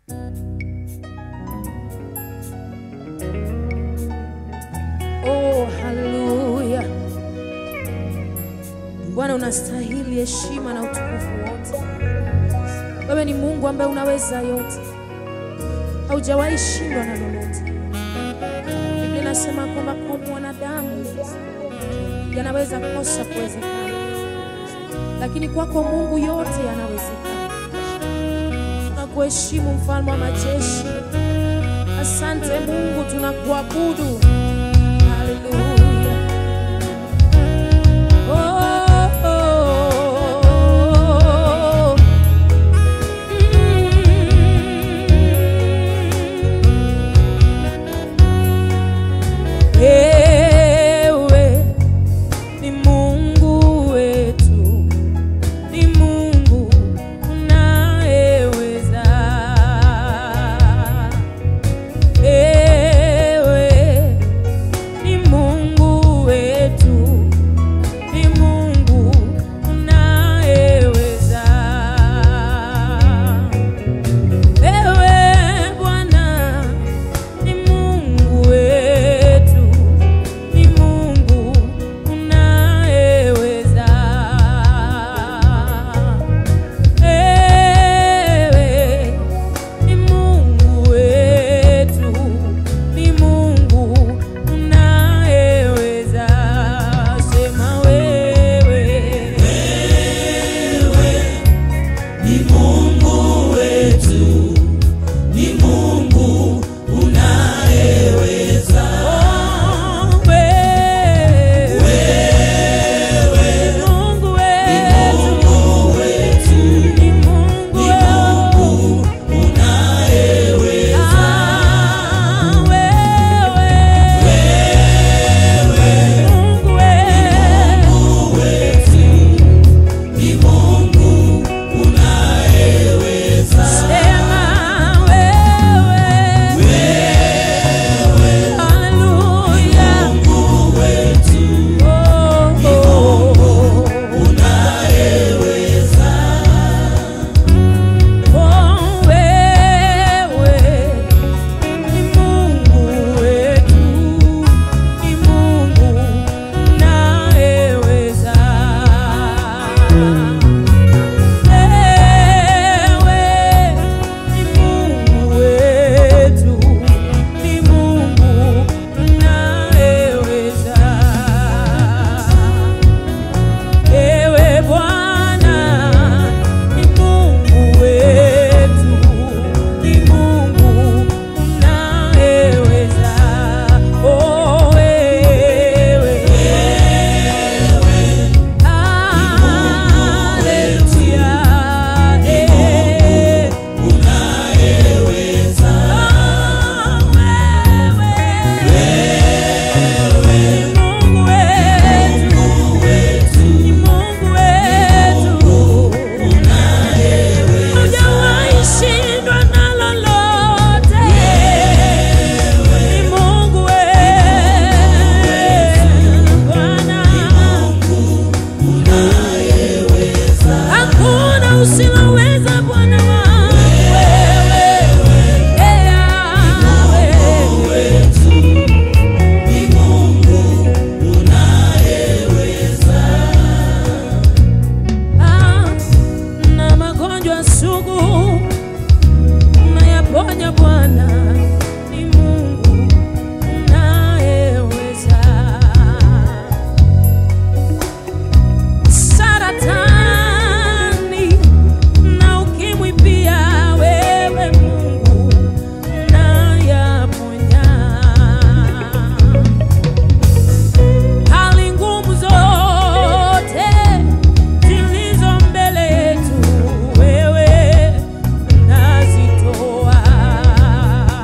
Oh, haleluya. Bwana unastahili heshima na utukufu wote. Wewe ni Mungu ambaye unaweza yote, haujawahi shindwa na lolote. Biblia inasema kwamba kwa mwanadamu yanaweza kosa kuwezekana, lakini kwako Mungu yote yanawezekana. Tunakuheshimu mfalme wa majeshi. Asante Mungu, tunakuabudu. Haleluya. Oh, oh, oh. Mm. Ewe ni Mungu wetu, ni Mungu unayeweza. Ewe ni Mungu wetu, ni Mungu unayeweza. Ewe Bwana ni Mungu wetu, ni Mungu unayeweza. Ewe ni Mungu wetu, ni Mungu unayeweza. Sema wewe, Ni Mungu wetu, ni Mungu unayeweza. oh, wewe, Mungu wetu, Mungu wetu, ni Mungu ni wetu. Mungu unayeweza. Ah, wewe, Mungu wetu. Mungu wetu, ni Mungu unayeweza. Sema wewe, haleluya. Mungu wetu, Oh, oh, unayeweza. oh, wewe ni Mungu wetu, ni Mungu unayeweza. Ewe ni Mungu wetu, ni Mungu unayeweza. Ewe Bwana ni Mungu wetu, ni Mungu unayeweza. Oh, wewe Haleluya, eh. Unayeweza. Oh, wewe Mungu wetu Mungu wetu, ni Mungu wetu, hujawahi shindwa na lolote. Ni Mungu wetu, Bwana, unayeweza. hakuna usiloweza, Bwana wangu wewe, Eh, Yahweh. wetu, ni Mungu unayeweza. Ah, na magonjwa sugu unayaponya Bwana, ni Mungu unayeweza. Saratani na ukimwi pia, wewe Mungu unayaponya hali ngumu zote zilizo mbele yetu, wewe unazitoa.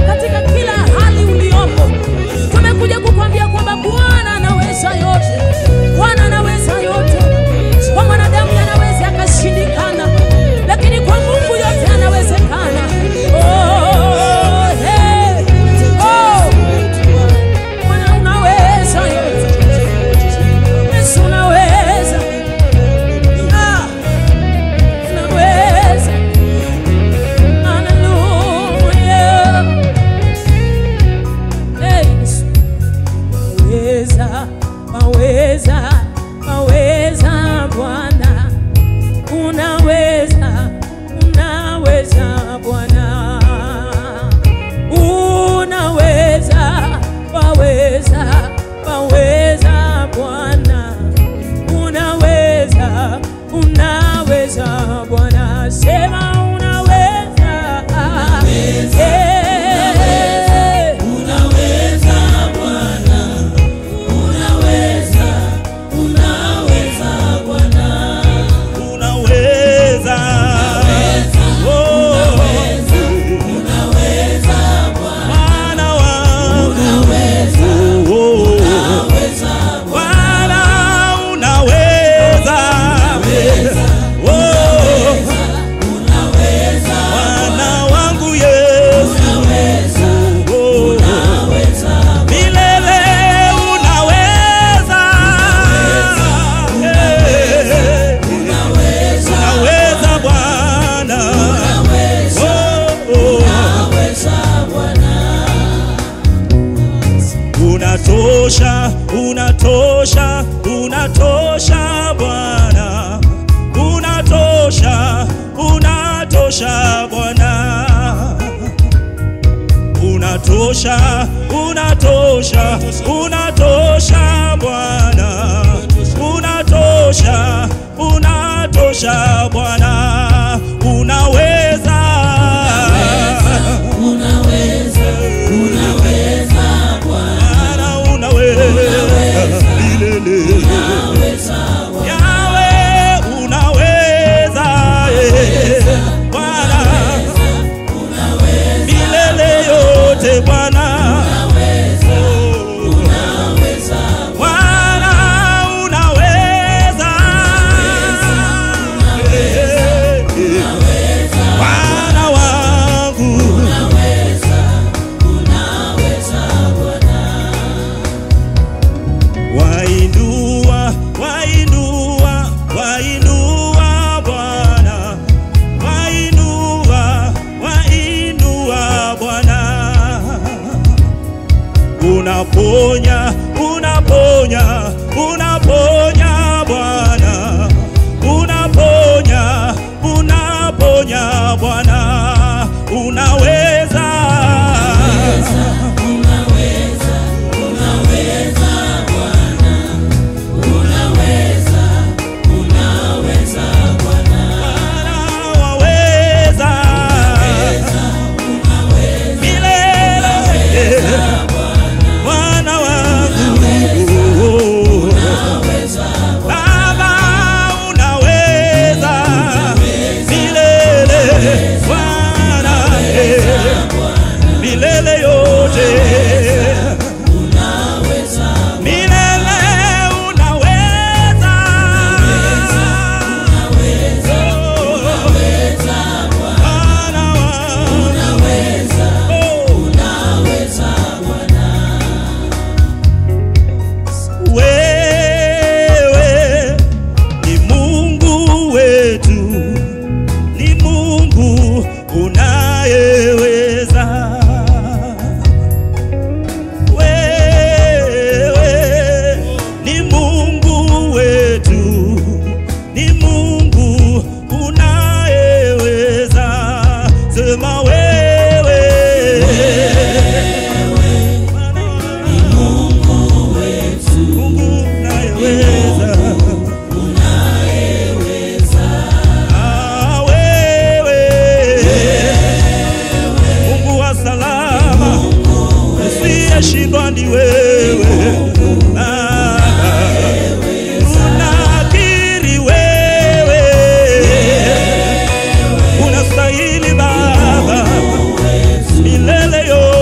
katika kila hali uliopo. Tumekuja kukwambia kwamba Bwana anaweza yote, Bwana anaweza yote. Kwa mwanadamu yanaweza yakashindikana, lakini kwa Mungu yote yanawezekana. Oh, hey. Oh, Bwana unaweza yote. Yesu unaweza. Ah, unaweza. Hallelujah. Hey, Yesu. Waweza, waweza, waweza Bwana, unaweza, unaweza Bwana, unaweza, waweza, waweza Bwana, unaweza, unaweza Bwana, sema unaweza, Eh. Unaweza Bwana, unaweza, unaweza Bwana, unaweza Oh, unaweza Bwana, Bwana wangu Oh, unaweza Bwana unaweza Oh, unaweza Bwana wangu Yesu Oh, unaweza milele unaweza Eh, unaweza unaweza Bwana unaweza Oh, oh. unaweza Bwana, Unatosha, unatosha, unatosha Bwana, unatosha, unatosha Bwana, unatosha, unatosha, unatosha Bwana, unatosha, unatosha Bwana, unaweza, unaweza, unaweza Bwana, Bwana unaweza, milele. unaweza Yawe unaweza eh, Bwana milele yote Bwana unaweza Bwana unaweza Eh, eh, Bwana wangu unaweza, unaweza Bwana, wainua wainua wainua Bwana wainua wainua Bwana unaponya unaponya unaponya Bwana unaponya unaponya Bwana unaweza unaweza, unaweza Bwana, unaweza, unaweza Bwana, Bwana waweza milele Bwana wangu unaweza Baba unaweza milele Bwana eh, milele yote unaweza, milele unaweza unaweza, unaweza Bwana wangu unaweza, oh. unaweza Bwana, Wewe ni Mungu wetu, ni Mungu unayeweza. Wewe ni Mungu wetu, ni Mungu unayeweza. Sema wewe ni Mungu wetu, Mungu unayeweza. unayeweza, Ah, wewe Mungu wa salama usiyeshindwa ni wewe Ah, tunakiri wewe unastahili Baba milele yote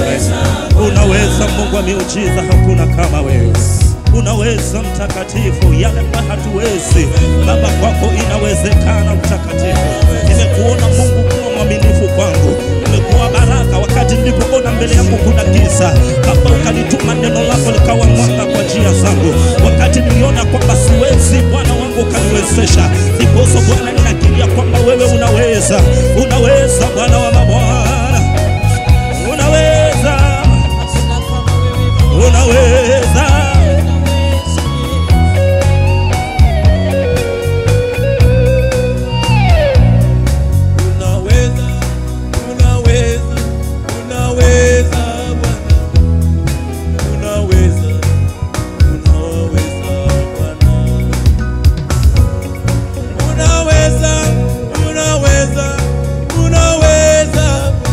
wewe, unaweza Mungu wa miujiza, hakuna kama wewe unaweza mtakatifu, yale ambayo hatuwezi Baba, kwako inawezekana. Mtakatifu, nimekuona Mungu kuwa mwaminifu kwangu, nimekuwa baraka wakati nilipoona mbele yangu kuna giza. Baba, ukalituma neno lako likawa mwanga kwa njia zangu, wakati niliona kwamba siwezi, Bwana wangu ukaniwezesha. Ndiposo Bwana, ninakiria kwamba wewe unaweza, unaweza Bwana wa mabwana, unaweza, unaweza Unaweza, unaweza, unaweza Bwana. Unaweza, unaweza Bwana. Unaweza, unaweza, unaweza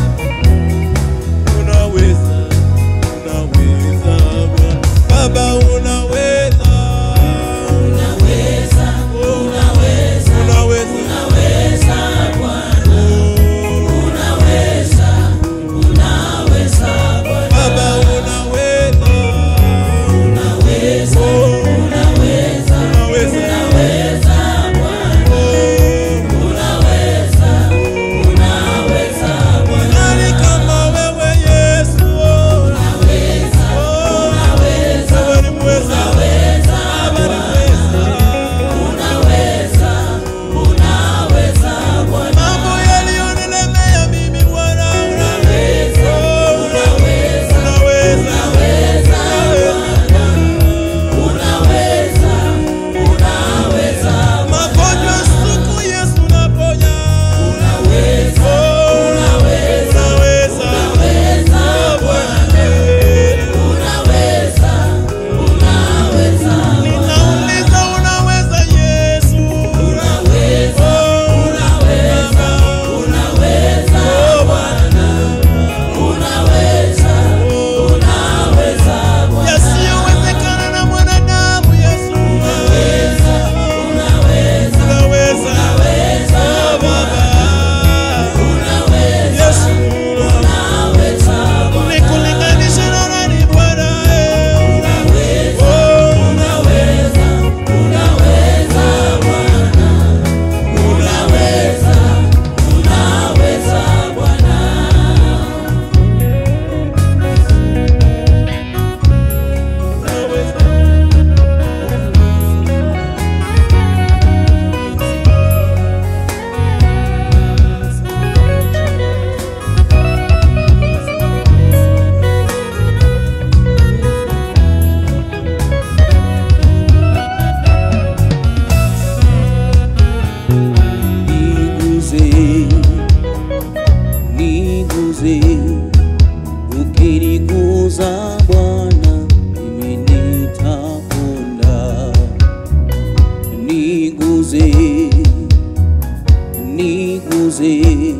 Unaweza, unaweza Bwana. Baba unaweza. Unaweza, Oh, unaweza, unaweza. unaweza Bwana. Oh, Unaweza, unaweza Bwana. Baba unaweza. Unaweza, Oh, unaweza, unaweza. unaweza Bwana. Oh, Unaweza, unaweza Bwana. nani kama wewe Yesu? Unaweza, Oh, unaweza, wewe ni mweza. unaweza Baba ni Bwana. mweza. Unaweza, unaweza Bwana. Mambo yaliyonilemea mimi Bwana Unaweza, Oh, unaweza, unaweza. unaweza Bwana. Unaweza, unaweza Bwana. Magonjwa suku Yesu naponya. Unaweza, Oh, unaweza, unaweza. unaweza Oh, Bwana. Bwana. Unaweza, unaweza Bwana. Nauliza unaweza Yesu. Unaweza, Oh, unaweza, unaweza Bwana. Unaweza, unaweza Bwana. Yasiyowezekana na mwanadamu Yesu. Unaweza, unaweza, Unaweza. unaweza Oh, Baba. Unaweza, Yesu. unaweza Bwana. Nikulinganishe na nani Bwana? Unaweza, Oh, unaweza, unaweza Bwana. Unaweza, unaweza Bwana. unaweza. Niguze, niguze, ukiniguza Bwana, mimi nitapona. Niguze, niguze,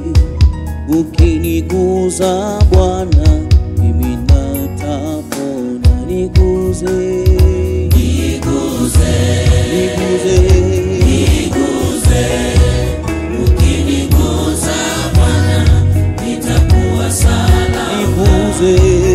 ukiniguza Bwana, mimi natapona. Niguze, Niguze, niguze, niguze, ukiniguza Bwana, nitakuwa salama. niguze,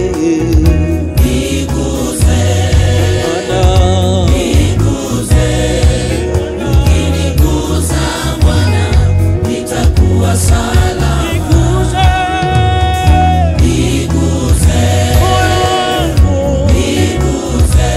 Niguze, Bwana. niguze, ukiniguza Bwana, nitakuwa salama. Niguze, niguze,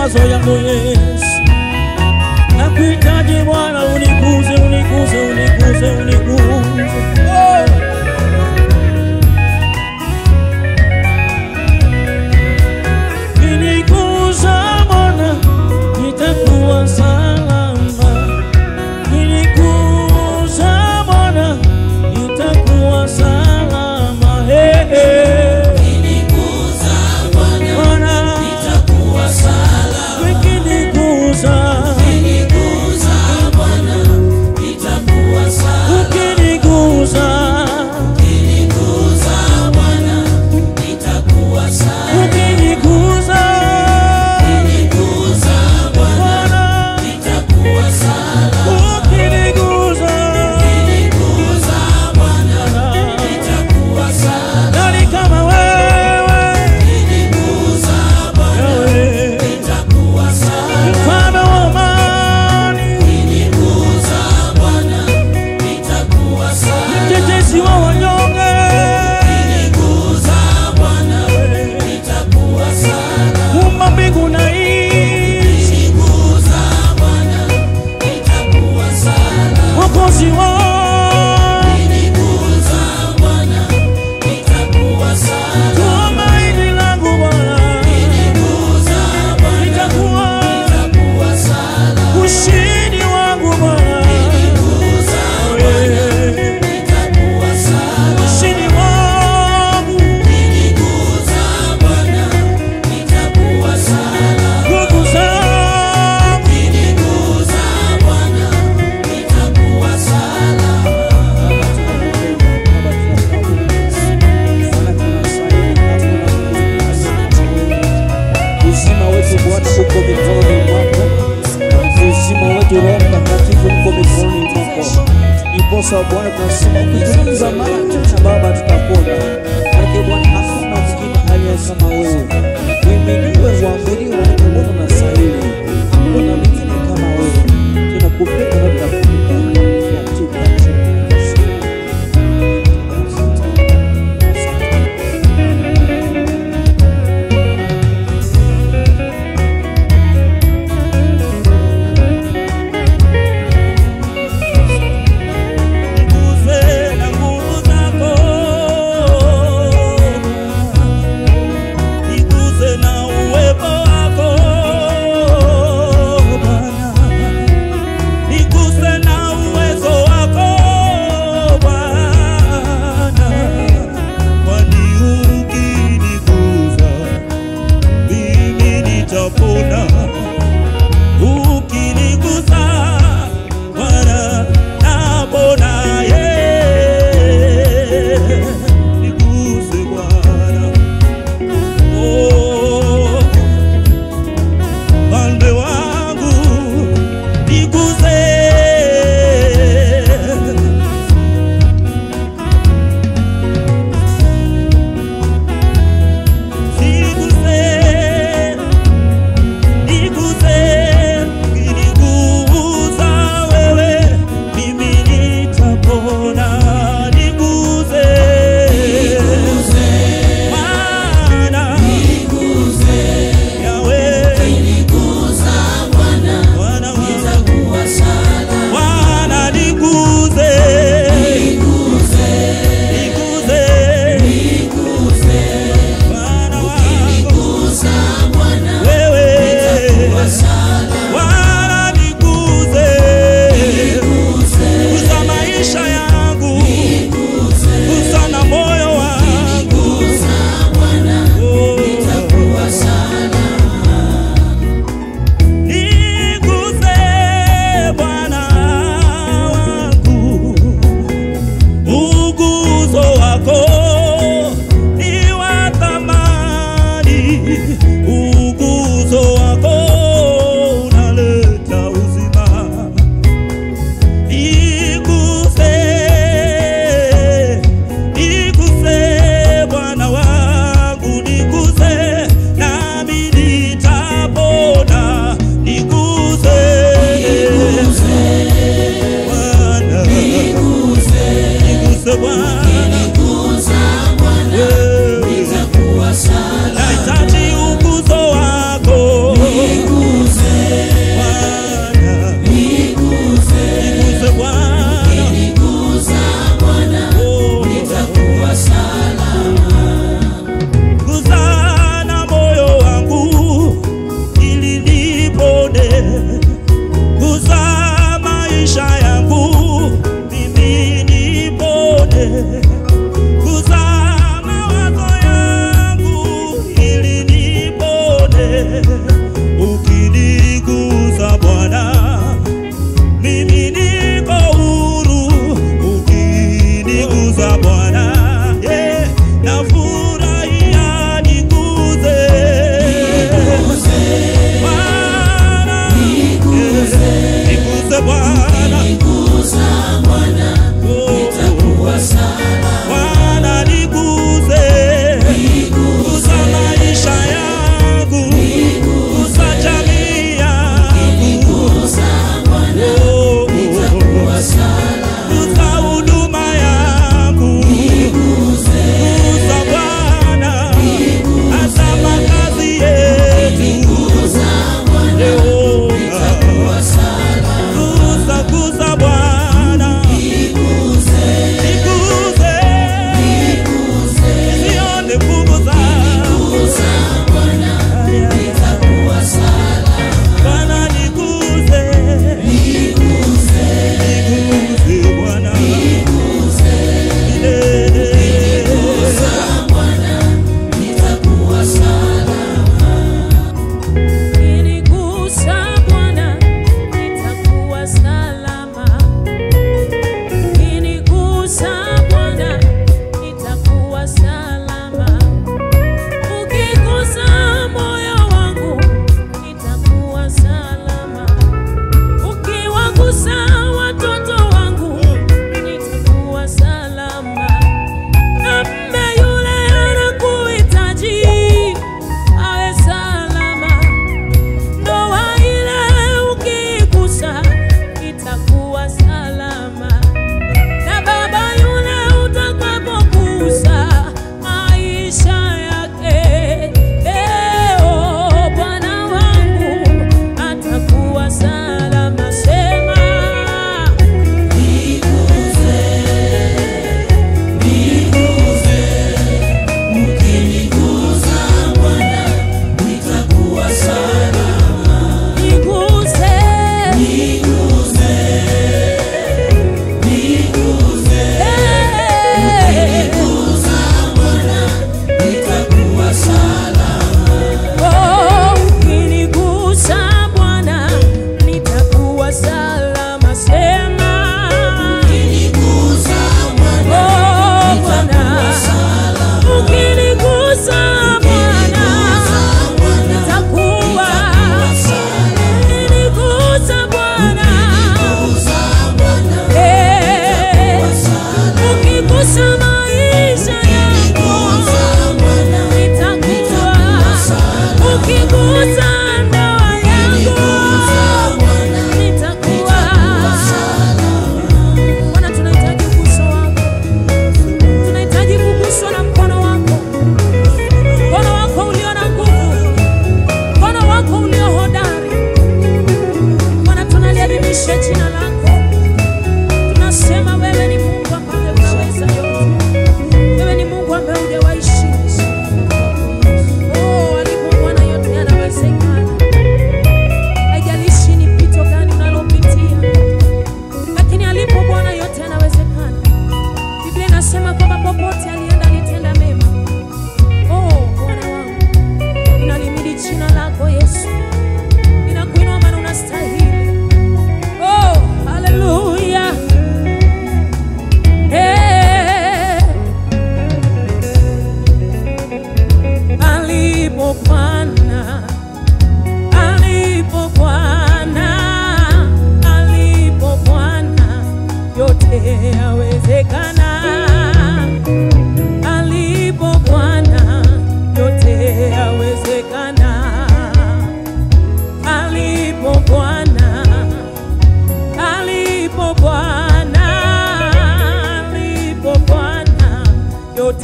mawazo yangu Yesu. Nakuhitaji Bwana, uniguze, uniguze, uniguze, uniguze. Oh. Nilikuza Bwana, nitakuwa salama. Nilikuza Bwana, nitakuwa salama. Hey, hey. Bwana, ukiniguza, ukiniguza, ukiniguza, Bwana, ukiniguza, nani kama wewe? Wewe, mfalme wa amani, mtetezi wa wanyonge, muumba mbingu na nchi, mwokozi wangu, tumaini langu Bwana, nitakuwa ushindi wangu Bwana, Wewe, ushindi wangu, nguvu zangu, uzima wetu Bwana uko mikononi mwako, uzima wetu Roho Mtakatifu uko mikononi mwako. Ndiposa Bwana tunasema ukituliza mara tena Baba tutapona. Maana Bwana hakuna mwingine aliye kama wewe. Uhimidiwe, uabudiwe na kuabudu na stahili. Hakuna mwingine kama wewe. Tunakupenda na tunakutukuza katika jina la Yesu. Niguze na nguvu zako, niguze na uwepo wako Bwana, niguze na uwezo wako Bwana, kwani ukiniguza mimi nitapona ukinigusa Bwana napona yeah. Niguse Bwana oh, Mfalme wangu niguse Niguse Niguse, ukinigusa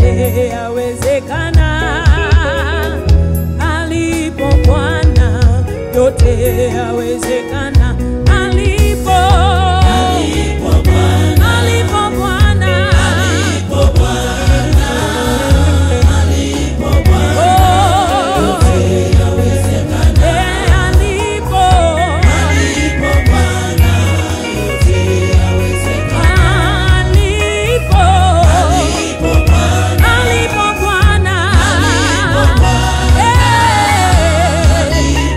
yote yawezekana. Alipo Bwana yote yawezekana. Alipo alipo Bwana Oh, eh, alipo alipo alipo Bwana Eh,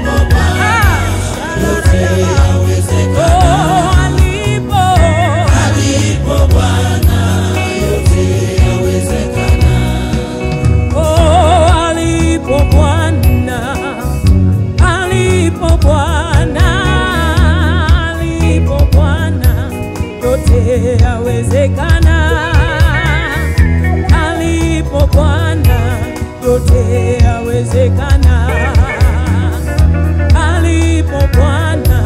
ah, oh, alipo Oh, alipo Bwana, alipo Bwana, alipo Bwana, yote yawezekana. Alipo Bwana, yote yawezekana. Alipo Bwana,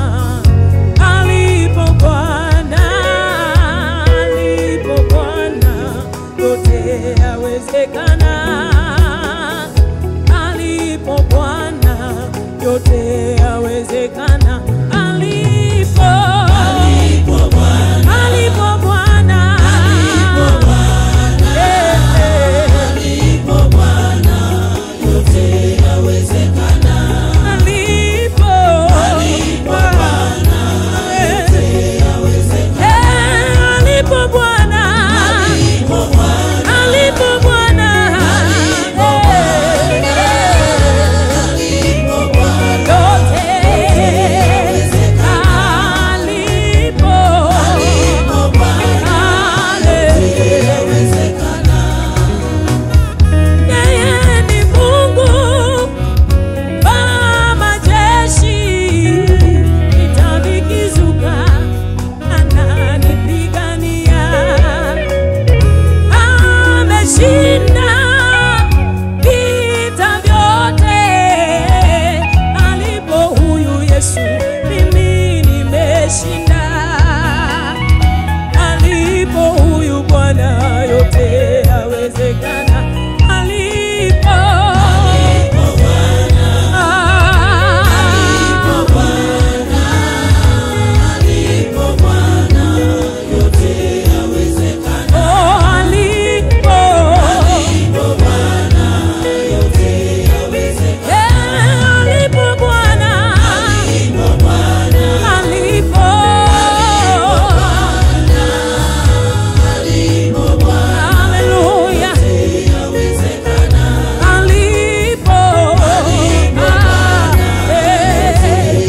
alipo Bwana, alipo Bwana, yote yawezekana. Alipo Bwana, yote yawezekana. Alipo alipo Bwana, Eh, eh. Alipo Eh, eh, alipo Bwana alipo Bwana Yeye ni Mungu wa majeshi, vita vikizuka ananipigania. Ameshinda vita vyote. Alipo huyu Yesu, mimi nimeshinda. Alipo huyu Bwana, yote yawezekana. Alipo Ah, oh, alipo Eh, alipo Bwana alipo Haleluya alipo Ah, eh.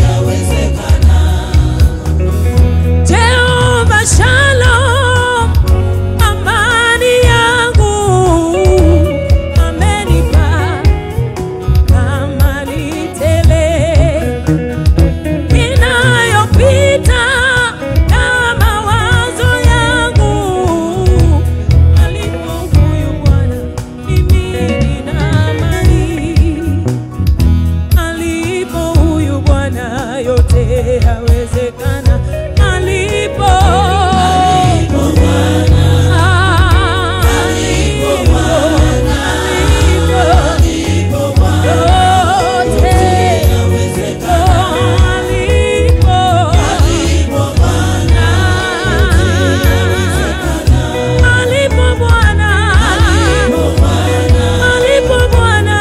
Jehova Shalom, amani yangu amenipa amani tele inayopita na mawazo yangu. Alipo huyu Bwana, mimi nina amani. Alipo huyu Bwana, yote yawezekana. Alipo alipo Bwana, alipo alipo yote yawezekana. Alipo alipo Bwana, alipo Bwana,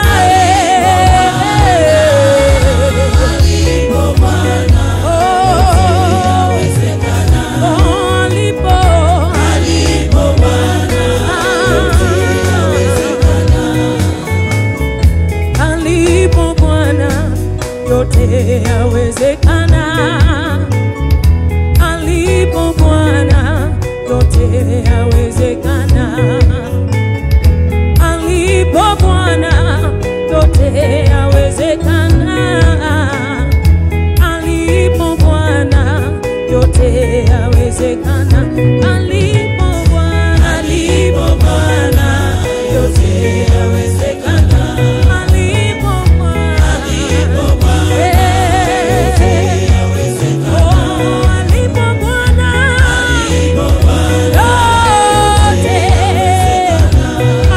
oh, alipo alipo Bwana yote yawezekana. Alipo Bwana yote yawezekana. Alipo Bwana yote yawezekana. Alipo Bwana yote yawezekana. Alipo Bwana, alipo Bwana yote yawezekana. Alipo Bwana, alipo Bwana yote yawezekana. Oh, alipo Bwana, alipo Bwana yote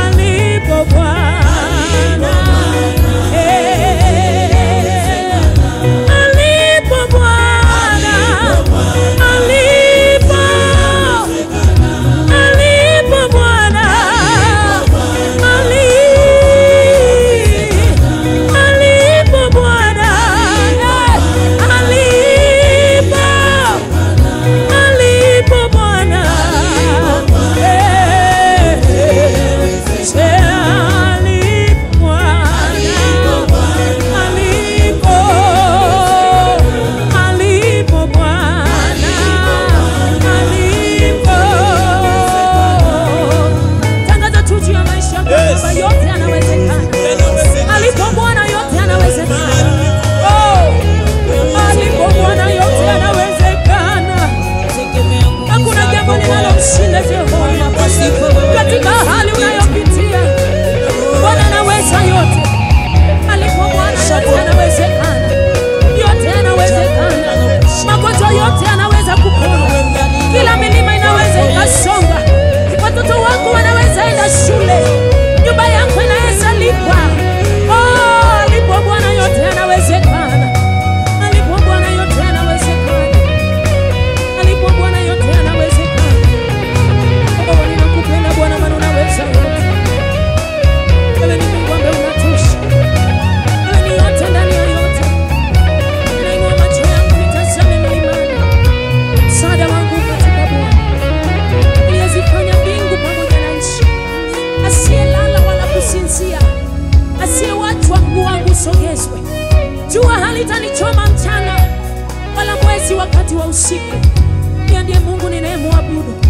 wa usiku. Yeye ndiye Mungu ninayemwabudu.